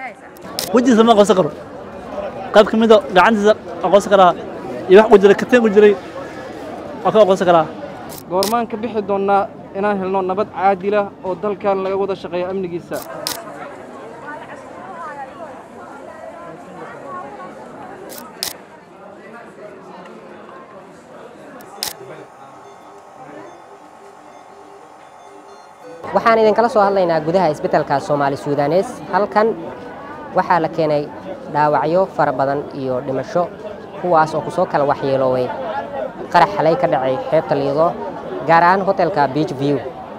wejigiisa ma aqoonsan karo qayb ka mida gacantiisa aqoonsan karaa iyo wax ku jiray kateen ku jiray waa ka aqoonsan karaa goormaan ka bixi doonnaa inaan helno nabad caadila oo dalkan laga wada shaqeeyo amnigiisa waxaan idinkala soo hadlaynaa gudaha isbeddelka soomaali suudanes halkan waxaa la keenay dhaawacyo fara badan iyo dhimasho kuwaas oo kusoo kala waxyeelooway qarax xalay ka dhacay xeebta liido gaar ahaan hotelka beach view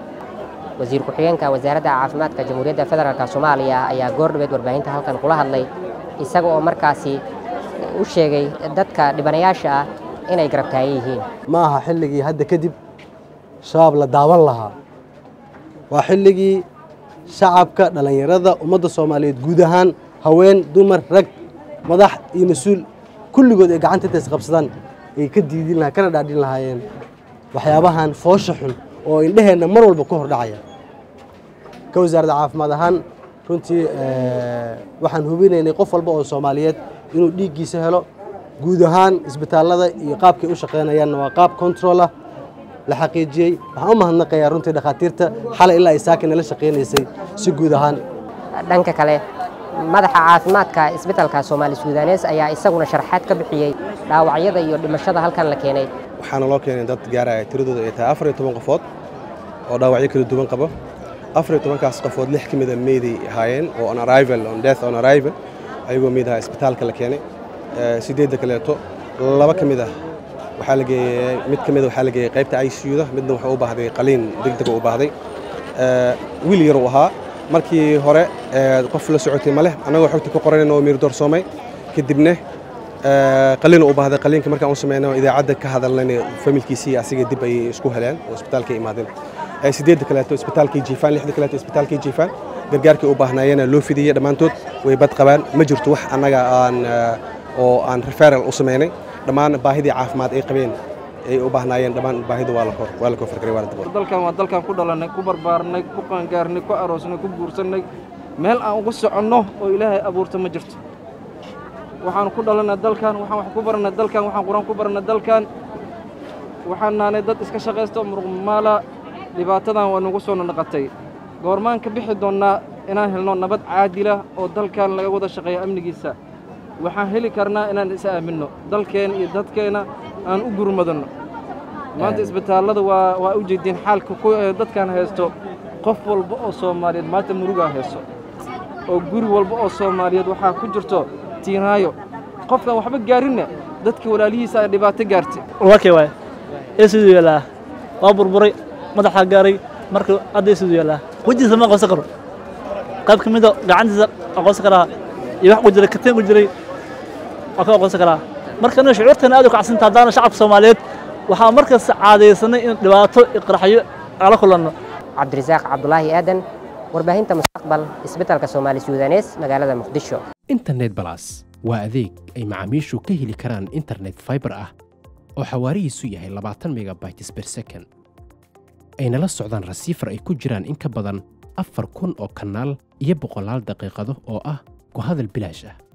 wasiir ku-xigeenka wasaaradda caafimaadka jamhuuriyadda federaalk soomaaliya ayaa goordhabeed warbaahinta halkan kula hadlay isaga oo markaasi u sheegay dadka dhibanayaasha ah inay garabtaayan yihiin ma aha xilligii hadda kadib shabaab la daawan lahaa waa xilligii shacabka dhallinyarada ummadda soomaaliyeed guud ahaan haween dumar rag madax iyo mas-uul kulligood ay gacanta intays qabsadaan ay ka diidin lahaa kana dhaadhin lahaayeen waxyaabahan foosha xun oo indheheenna mar walba ka hor dhacaya ka wasaaradda caafimaad ahaan runtii waxaan hubinaynay qof walba oo soomaaliyeed inuu dhiiggiisa helo guud ahaan isbitaallada iyo qaabkay u shaqaynayaanna waa qaab control ah la xaqiijiyey waxaan u mahadnaqayaa runtii dhakhaatiirta xalay ilaa ay saakin nala shaqaynaysay si guud ahaan dhanka kale madaxa caafimaadka isbeddelka soomaali suudanes ayaa isaguna sharaxaad ka bixiyey dhaawacyada iyo dhimashada halkan la keenay waxaana loo keenay dad gaaraya tiradooda ay tahay afar iyo toban qofood oo dhaawacyo kala duwan qabo afar iyo tobankaas qofood lix ka mida meeday ahaayeen oo on arrival on death on arrival ayagoo meyd ahaa isbitaalka la keenay sideedda kaleeto laba ka mid ah waxaa la geeyey mid ka mid waxaa la geeyey qaybta ICU-da midna wuxuu u baahday qaliin degdeg u baahday wiil yar uu ahaa markii hore qof la socotay ma leh annagoo xogta ku qoranayna oo miir doorsoomay kadibna qaliin u baahday qaliinka markaan u sameynay idaacadda ka hadalnayna familkiisii asiga dib ayay isku heleen oo isbitaalka imaadeen sideedda kaleeto isbitaalkii jiifaan lixda kaleeto isbitaalkii jiifaan gargaarkii u baahnaayena loo fidiyey dhammaantood way bad qabaan ma jirto wax annaga aan oo aan referal u sameynay dhammaan baahidii caafimaad ay qabeen ay u baahnaayeen dhammaan baahida waa la kor waa la kor fargaray waa la dabool dalkan waa dalkan ku dhalannay ku barbaarnay ku qaangaarnay ku aroosnay ku guursannay meel aan ugu soconno oo ilaahay abuurta ma jirto waxaan ku dhalannay dalkan waxaan wax ku barannay dalkan waxaan qur-aan ku barannay dalkan waxaan naanay dad iska shaqaysta muruqmaala dhibaatadan waa nagu soo naqatay goormaan ka bixi doonnaa inaan helno nabad caadila oo dalkan laga wada shaqeeyo amnigiisa waxaan heli karnaa inaan is aaminno dalkeenna iyo dadkeenna aan u gurmadanno maanta isbitaallada waa waa u jeediin xaalka ku dadkan haysto qof walba oo soomaaliyeed maanta murugaa hayso oo guri walba oo soomaaliyeed waxaa ku jirto tiinaayo qofkaan waxba gaarinna dadkii walaalihiisa ay dhibaato gaartay walaalkay waay ee siduu yeelaa waa burburay madaxaa gaaray marka hadda ee siduu yeelaa wejigiisa ma aqoonsan karo qayb ka mida gacantiisa aqoonsan karaa iyo wax ku jiray kateen ku jiray waa ka aqoonsan karaa marka aniga shucuurteena aad u kacsanta haddaana shacabka soomaaliyeed waxaa markasta caadaysanay in dhibaato iqraxyo ala kulanno cabdirasaaq cabdulaahi aadan warbaahinta mustaqbal isbeddelka soomaali suudanes magaalada muqdisho internet balas waa adeeg ay macaamiishu ka heli karaan internet fiber ah oo xawaarihiisu yahay labaatan megabytes per second ayna la socdaan rasiifar ay ku jiraan in ka badan afar kun oo kanaal iyo boqolaal daqiiqado oo ah ku hadal bilaash ah